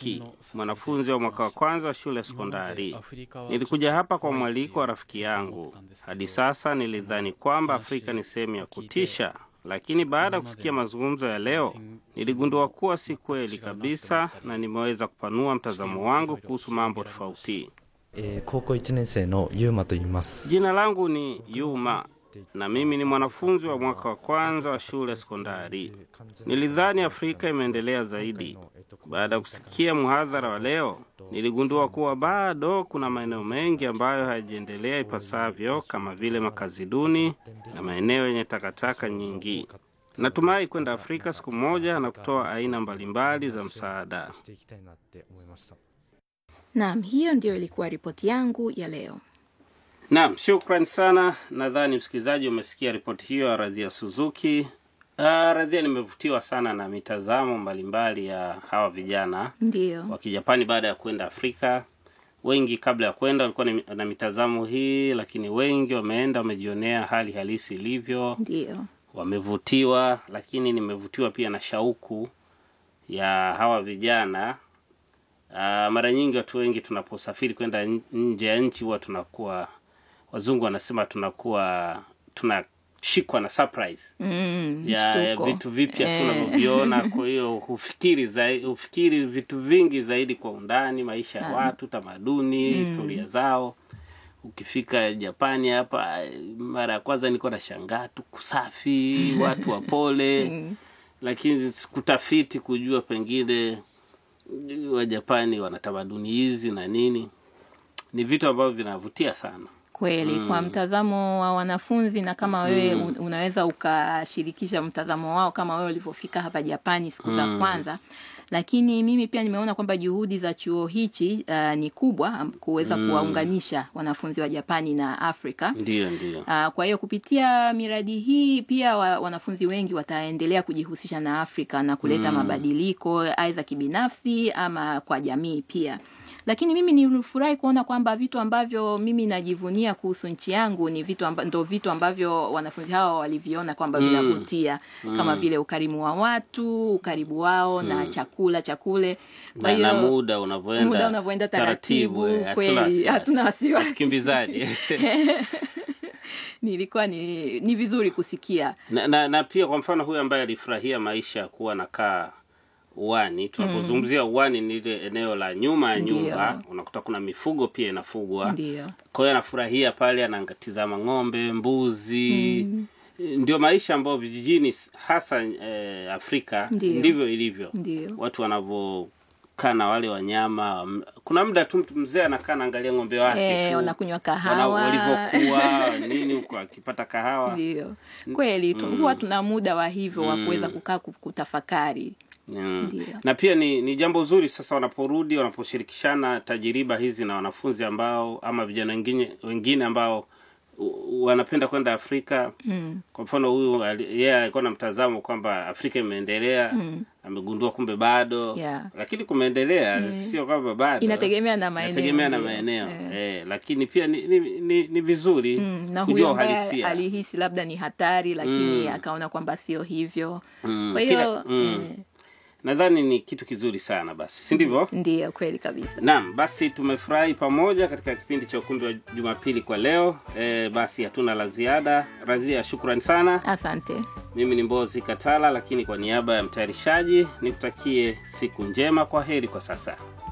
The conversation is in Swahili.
Suzuki, mwanafunzi wa mwaka wa kwanza wa shule ya sekondari. Nilikuja hapa kwa mwaliko wa rafiki yangu. Hadi sasa nilidhani kwamba Afrika ni sehemu ya kutisha, lakini baada ya kusikia mazungumzo ya leo niligundua kuwa si kweli kabisa, na nimeweza kupanua mtazamo wangu kuhusu mambo tofauti. えー高校1年生のゆうまと言います Jina langu ni Yuma na mimi ni mwanafunzi wa mwaka wa kwanza wa shule sekondari. Nilidhani Afrika imeendelea zaidi. Baada ya kusikia mhadhara wa leo, niligundua kuwa bado kuna maeneo mengi ambayo hayajaendelea ipasavyo kama vile makazi duni na maeneo yenye takataka nyingi. Natumai kwenda Afrika siku moja na kutoa aina mbalimbali za msaada. していきたいなって思いました Naam, hiyo ndio ilikuwa ripoti yangu ya leo. Naam, shukran sana. Nadhani msikilizaji umesikia ripoti hiyo ya Radhia Suzuki. Uh, Radhia, nimevutiwa sana na mitazamo mbalimbali ya hawa vijana Ndio, wa Kijapani baada ya kwenda Afrika. Wengi kabla ya kwenda walikuwa ni- na mitazamo hii, lakini wengi wameenda wamejionea hali halisi ilivyo, ndio, wamevutiwa. Lakini nimevutiwa pia na shauku ya hawa vijana. Uh, mara nyingi watu wengi tunaposafiri kwenda n- nje ya nchi huwa tunakuwa, wazungu wanasema tunakuwa tunashikwa na surprise mm, ya, ya mshtuko. vitu vipya Eh, tunavyoviona. Kwa hiyo hufikiri zaidi, hufikiri vitu vingi zaidi kwa undani, maisha ya watu, tamaduni, historia zao. Ukifika Japani hapa, eh, mara ya kwanza nilikuwa nashangaa tu kusafi, watu wapole, lakini kutafiti kujua pengine Wajapani wana tamaduni hizi na nini, ni vitu ambavyo vinavutia sana. Kweli kwa mtazamo wa wanafunzi na kama wewe un- unaweza ukashirikisha mtazamo wao kama wewe ulivyofika hapa Japani siku za kwanza. Lakini mimi pia nimeona kwamba juhudi za chuo hichi uh, ni kubwa am- kuweza kuwaunganisha wanafunzi wa Japani na Afrika. Ndiyo, ndiyo. Uh, kwa hiyo kupitia miradi hii pia wa, wanafunzi wengi wataendelea kujihusisha na Afrika na kuleta mabadiliko aidha kibinafsi ama kwa jamii pia. Lakini mimi nilifurahi kuona kwamba vitu ambavyo mimi najivunia kuhusu nchi yangu ni vitu amba, ndo vitu ambavyo wanafunzi hawa waliviona kwamba vinavutia kama vile ukarimu wa watu, ukaribu wao na chakula chakule. Kwa na, na hiyo muda unavyoenda muda unavyoenda taratibu, eh, hatuna kweli, wasiwasi. hatuna wasiwasi. Ukimbizaji. nilikuwa ni, ni vizuri kusikia na, na, na pia kwa mfano huyu ambaye alifurahia maisha ya kuwa nakaa uwani tunapozungumzia uwani ni ile eneo la nyuma ya Ndiyo. nyumba unakuta kuna mifugo pia inafugwa ndio kwa hiyo anafurahia pale anatizama ng'ombe mbuzi ndio maisha ambayo vijijini hasa eh, afrika Ndiyo. ndivyo ilivyo Ndio. watu wanavyokaa na wale wanyama kuna muda tu mtu mzee anakaa naangalia ng'ombe wake Eh, tu. wanakunywa Wana- kahawa walivyokuwa nini huko akipata kahawa ndio kweli tu, huwa tuna muda wa hivyo wa kuweza kukaa ku- kutafakari Mm. Ndio. na pia ni, ni jambo zuri sasa wanaporudi wanaposhirikishana tajiriba hizi na wanafunzi ambao ama vijana wengine wengine ambao u- wanapenda kwenda Afrika mm. kwa mfano huyu ali- yeye alikuwa na mtazamo kwamba Afrika imeendelea mm. amegundua kumbe bado Yeah. lakini kumeendelea sio kwamba bado Inategemea na maeneo, Inategemea na ndio. maeneo eh. lakini pia ni, ni, ni, ni vizuri Mm, na kujua huyo ambaye uhalisia alihisi labda ni hatari lakini akaona kwamba sio hivyo Mm, kwa kila- hiyo mm. eh, nadhani ni kitu kizuri sana basi si ndivyo ndio kweli kabisa Naam, basi tumefurahi pamoja katika kipindi cha ukumbi wa Jumapili kwa leo. E, basi hatuna la ziada. Radhia, shukrani sana. asante Mimi ni Mbozi Katala, lakini kwa niaba ya mtayarishaji nikutakie siku njema. Kwa heri kwa sasa.